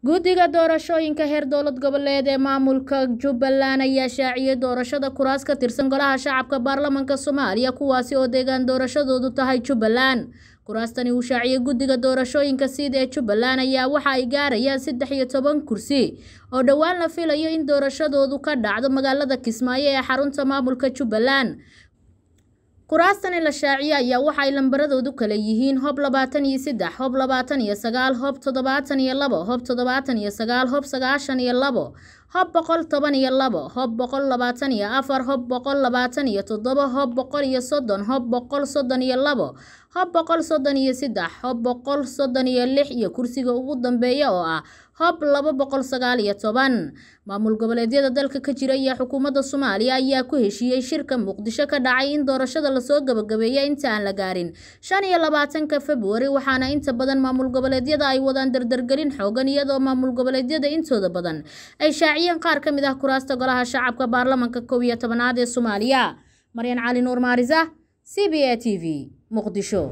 guddiga doorashooyinka heer dowlad goboleed ee maamulka jubbaland ayaa shaaciyay doorashada kuraas ka tirsan golaha shacabka baarlamanka soomaaliya kuwaasi oo deegaan doorashadoodu tahay jubbaland kuraastani uu shaaciyay guddiga doorashooyinka siid ee jubbaland ayaa waxa ay gaarayaan saddex iyo toban kursi oo dhowaan la filayo in doorashadoodu ka dhacdo magaalada kismaayo ee xarunta maamulka jubbaland kuraastani la shaaciyay ayaa waxa ay lambaradoodu kala yihiin hob labaatan iyo saddex hob labaatan iyo sagaal hob toddobaatan iyo labo hob toddobaatan iyo sagaal hob sagaashan iyo labo hob boqol toban iyo labo hob boqol labaatan iyo afar hob boqol labaatan iyo toddoba hob boqol iyo soddon hob boqol soddon iyo labo hob boqol soddon iyo saddex hob boqol soddon iyo lix iyo kursiga ugu dambeeya oo ah hob laba boqol sagaal iyo toban maamul goboleedyada dalka ka jira iyo xukuumadda soomaaliya ayaa ku heshiiyey shirka muqdisho ka dhacay in doorashada lasoo gabagabeeya inta aan la gaarin shan iyo labaatanka februari waxaana inta badan maamul goboleedyada ay wadaan dardargelin xoogan iyadoo maamul goboleedyada intooda badan ay shaaciyeen qaar ka mid ah kuraasta golaha shacabka baarlamanka kow iyo tobanaad ee soomaaliya maryan cali nuur maarisa c b a t v muqdisho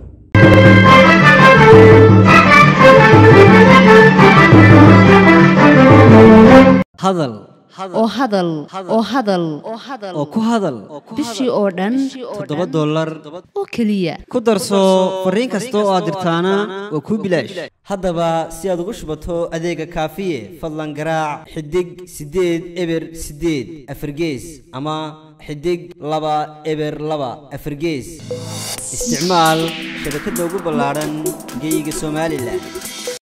hadal oo hadal oo hadal oo ku hadal bishii oo dhan toddoba dollar oo keliya ku darso fariin kasta oo aad dirtaana waa kuu bilaash haddaba si aad ugu shubato adeega kaafiye fadlan garaac xidig siddeed eber siddeed afargees ama xidig laba eber laba afargees isticmaal shabakadda ugu ballaadhan geyga somalilan